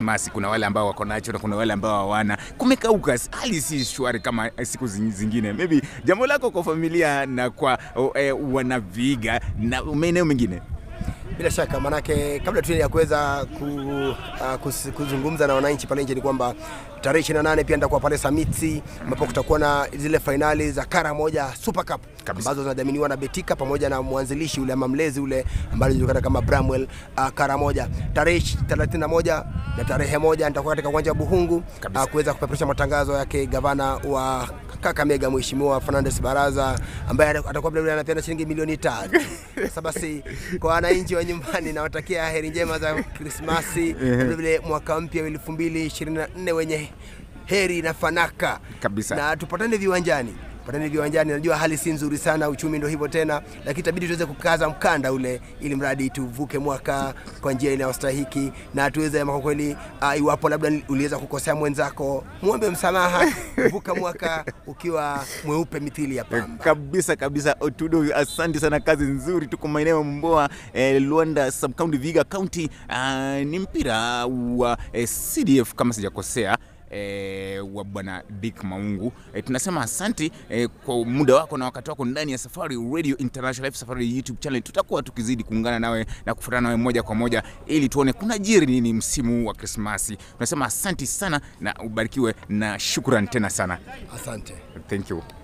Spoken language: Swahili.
Masi, kuna wale ambao wako nacho na kuna wale ambao hawana. Kumekauka, hali si shwari kama siku zing- zingine. Maybe jambo lako kwa familia na kwa oh, eh, wanaviga na maeneo mengine Bila shaka manake, kabla tu ya kuweza ku, uh, kus, kuzungumza na wananchi pale nje ni kwamba tarehe 28 pia nitakuwa pale Samiti ambapo kutakuwa na zile fainali za kara moja Super Cup Kabisa. ambazo zinadhaminiwa na Betika pamoja na mwanzilishi ule ama mlezi ule ambaye anajulikana kama Bramwell uh, kara moja tarehe 31 na tarehe moja nitakuwa katika uwanja wa Buhungu Kabisa. uh, kuweza kupeperusha matangazo yake gavana wa Kakamega Mheshimiwa Fernandes Baraza ambaye atakuwa vile vile anapeana shilingi milioni tatu. Sasa basi kwa wananchi wa nyumbani nawatakia heri njema za Krismasi, vile vile mwaka mpya wa 2024 wenye heri na fanaka Kabisa. na tupatane viwanjani patane viwanjani. Najua hali si nzuri sana, uchumi ndio hivyo tena, lakini itabidi tuweze kukaza mkanda ule, ili mradi tuvuke mwaka kwa njia inayostahiki na tuweze ama kwa kweli, uh, iwapo labda uliweza kukosea mwenzako, muombe msamaha, vuka mwaka ukiwa mweupe mithili ya pamba. kabisa kabisa. Otudo, asante sana, kazi nzuri. Tuko maeneo ya Mboa eh, Luanda sub county, Viga county. Ah, ni mpira wa eh, CDF kama sijakosea eh, wa bwana Dick Maungu. Eh, tunasema asanti eh, kwa muda wako na wakati wako ndani ya Safari Radio International Live Safari YouTube channel. Tutakuwa tukizidi kuungana nawe na kufuatana nawe moja kwa moja ili tuone kuna jiri nini msimu huu wa Krismasi. Tunasema asanti sana na ubarikiwe na shukran tena sana. Asante. Thank you.